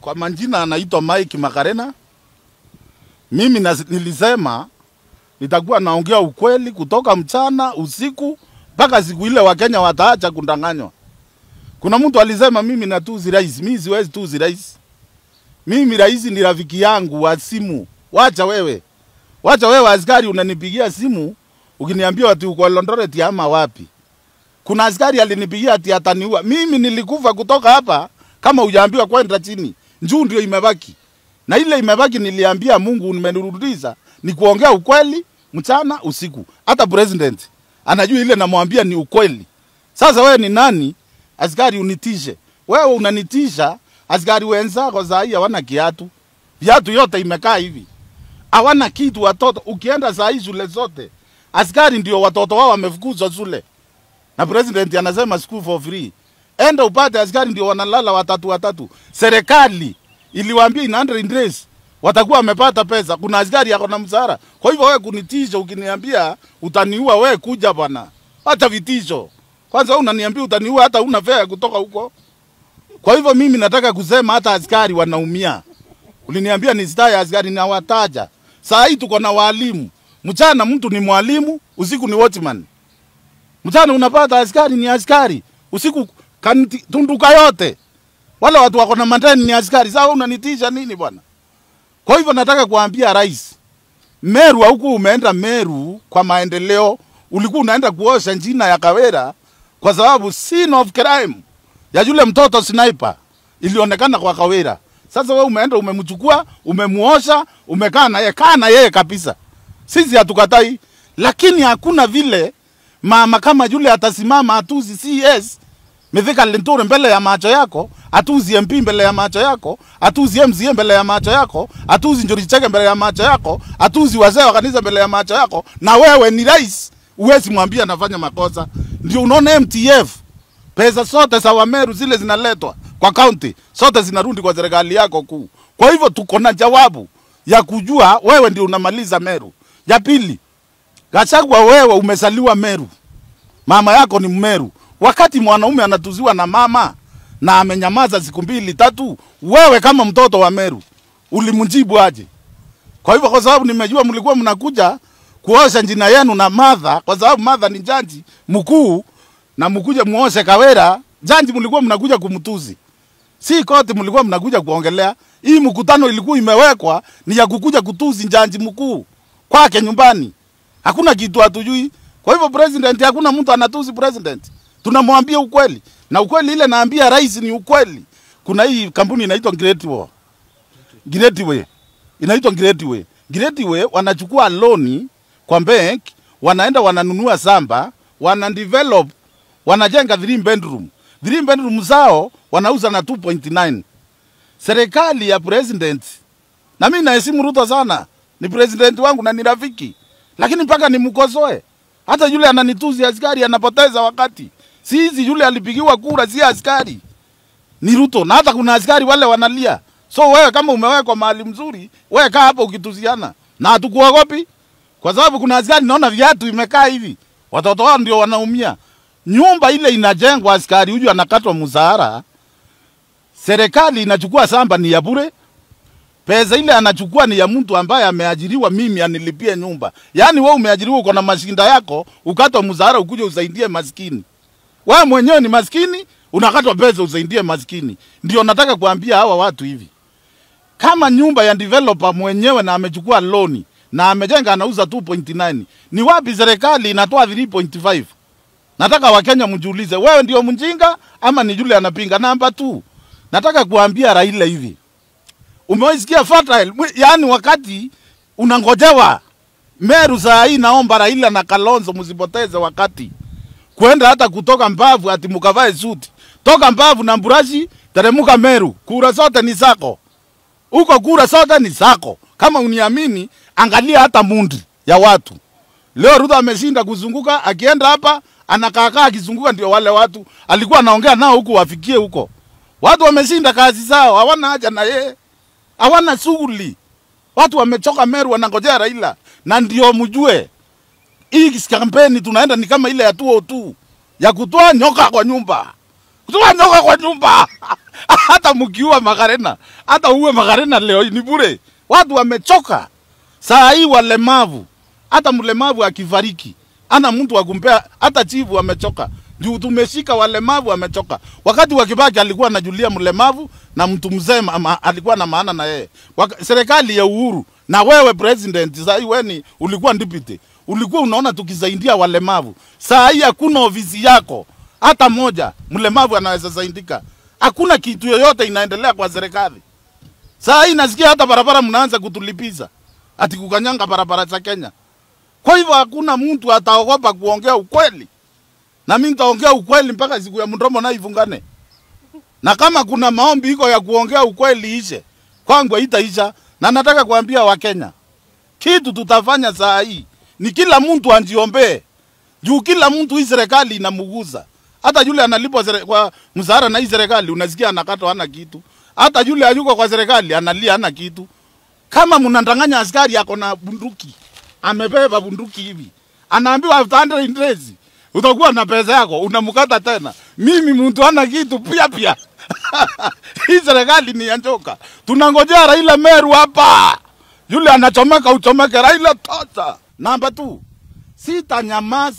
Kwa majina anaitwa Mike Makarena. Mimi na, nilisema nitakuwa naongea ukweli kutoka mchana usiku mpaka siku ile Wakenya wataacha kundanganywa. Kuna mtu alisema mimi natuzi rais, mimi siwezi tuzi rais. Mimi rais ni rafiki yangu wa simu. Wacha wewe, wacha wewe askari, unanipigia simu ukiniambia ati uko Eldoret ama wapi. Kuna askari alinipigia ati ataniua. Mimi nilikufa kutoka hapa kama hujaambiwa kwenda chini. Njuu ndio imebaki. Na ile imebaki niliambia Mungu nimenirudisha ni kuongea ukweli mchana usiku. Hata president anajua ile namwambia ni ukweli. Sasa wewe ni nani askari unitishe? Wewe unanitisha askari wenzako saa hii hawana kiatu. Viatu yote imekaa hivi. Hawana kitu watoto. Ukienda saa hii shule zote askari ndio watoto wao wamefukuzwa shule. Na president anasema school for free. Enda upate askari ndio wanalala watatu watatu. Serikali iliwaambia in 100 days watakuwa wamepata pesa. Kuna askari yako na msara. Kwa hivyo wewe kunitisha ukiniambia utaniua, wewe kuja bwana, hata vitisho. Kwanza wewe unaniambia utaniua, hata una fare ya kutoka huko. Kwa hivyo mimi nataka kusema hata askari wanaumia. Uliniambia ni staa ya askari na wataja. Saa hii tuko na walimu. Mchana mtu ni mwalimu, usiku ni watchman. Mchana unapata askari ni askari, usiku kanti, tunduka yote wale watu wako na mandani ni askari. Sasa unanitisha nini bwana? Kwa hivyo nataka kuambia rais, Meru huku umeenda Meru kwa maendeleo, ulikuwa unaenda kuosha njina ya Kawera kwa sababu scene of crime ya yule mtoto sniper ilionekana kwa Kawera. Sasa wewe umeenda umemchukua, umemuosha, umekaa na yeye, kaa na yeye kabisa. Sisi hatukatai, lakini hakuna vile mama kama yule atasimama atuzi CS Mithika Linturi mbele ya macho yako, atuzi MP mbele ya macho yako, atuzi MCA mbele ya macho yako, atuzi Njuri Chege mbele ya macho yako, atuzi wazee wa kanisa mbele ya macho yako, na wewe ni rais, uwezi mwambia anafanya makosa. Ndio unaona MTF pesa zote za Wameru zile zinaletwa kwa kaunti, zote zinarudi kwa serikali yako kuu. Kwa hivyo tuko na jawabu ya kujua wewe ndio unamaliza Meru. Ya pili, Gachagua, wewe umesaliwa Meru, mama yako ni Mmeru. Wakati mwanaume anatuziwa na mama na amenyamaza siku mbili tatu, wewe kama mtoto wa Meru ulimjibu aje? Kwa hivyo, kwa sababu nimejua mlikuwa mnakuja kuosha njina yenu na Martha, kwa sababu Martha ni jaji mkuu na mkuje muoshe Kawera, jaji mlikuwa mnakuja kumtuzi, si koti mlikuwa mnakuja kuongelea. Hii mkutano ilikuwa imewekwa ni ya kukuja kutuzi jaji mkuu kwake nyumbani, hakuna kitu hatujui. Kwa hivyo president, hakuna mtu anatuzi president tunamwambia ukweli na ukweli ile naambia rais ni ukweli. Kuna hii kampuni inaitwa Great Wall, Great Way inaitwa Great Way. Great Way wanachukua loni kwa bank, wanaenda wananunua samba, wana develop, wanajenga 3 bedroom. 3 bedroom zao wanauza na 2.9. Serikali ya president, na mimi naheshimu Ruto sana, ni president wangu na ni rafiki, lakini mpaka nimkosoe. Hata yule ananituzi askari anapoteza wakati sisi yule alipigiwa kura si askari, ni Ruto. Na hata kuna askari wale wanalia. So wewe kama umewekwa mahali mzuri, wewe kaa hapo ukituziana na hatukuogopi, kwa sababu kuna askari naona viatu imekaa hivi, watoto wao ndio wanaumia. Nyumba ile inajengwa, askari huyu anakatwa mshahara, serikali inachukua samba ni ya bure, pesa ile anachukua ni ya mtu ambaye ameajiriwa, mimi anilipie nyumba. Yaani wewe umeajiriwa, uko na mashinda yako, ukatwa mshahara, ukuje usaidie maskini wewe mwenyewe ni maskini, unakatwa pesa usaidie maskini. Ndio nataka kuambia hawa watu hivi, kama nyumba ya developer mwenyewe na amechukua loni na amejenga anauza 2.9, ni wapi serikali inatoa 3.5? Nataka Wakenya mjiulize, wewe ndio mjinga ama ni yule anapinga? Namba 2, nataka kuambia Raila hivi, umewaisikia fertile, yaani wakati unangojewa Meru saa hii, naomba Raila na Kalonzo msipoteze wakati kwenda hata kutoka Mbavu ati mukavae suti. Toka Mbavu na Mburashi, teremuka Meru, kura zote ni zako huko, kura zote ni zako. Kama uniamini, angalia hata mundi ya watu. Leo Ruto ameshinda kuzunguka, akienda hapa anakaakaa akizunguka, ndio wale watu alikuwa anaongea nao huku wafikie huko. Watu wameshinda kazi zao, hawana haja na yeye, hawana shughuli. Watu wamechoka Meru, wanangojea Raila, na ndio mjue hii kampeni tunaenda ni kama ile ya 202 ya kutoa nyoka kwa nyumba, kutoa nyoka kwa nyumba hata mkiua Makarena, hata uwe Makarena leo ni bure. Watu wamechoka saa hii, walemavu. Hata mlemavu akifariki ana mtu wa kumpea, hata chifu amechoka juu tumeshika walemavu, amechoka. Wakati wa Kibaki alikuwa anajulia mlemavu na mtu mzee ma- alikuwa na maana na yeye. Waka- Serikali ya Uhuru na wewe president, saa hii wewe ni ulikuwa deputy, ulikuwa unaona tukisaidia walemavu. Saa hii hakuna ofisi yako hata moja mlemavu anaweza saidika. Hakuna kitu yoyote inaendelea kwa serikali. Saa hii nasikia hata barabara mnaanza kutulipiza ati kukanyanga barabara za Kenya. Kwa hivyo hakuna mtu ataogopa kuongea ukweli, na mimi nitaongea ukweli mpaka siku ya mdomo na ifungane. Na kama kuna maombi iko ya kuongea ukweli ishe, kwangu itaisha. Na nataka kuambia Wakenya kitu tutafanya saa hii ni kila mtu anjiombee, juu kila mtu hii serikali inamuguza. Hata yule analipwa sere- kwa mshahara na hii serikali unasikia anakatwa hana kitu. Hata yule hayuko kwa serikali analia hana kitu. Kama mnandanganya askari ako na bunduki, amebeba bunduki hivi, anaambiwa after 100 days utakuwa na pesa yako, unamkata tena. Mimi mtu hana kitu pia pia. Hii serikali ni ya njoka. Tunangojea Raila Meru hapa, yule anachomeka uchomeke. Raila tosha. Namba tu, sitanyamaza.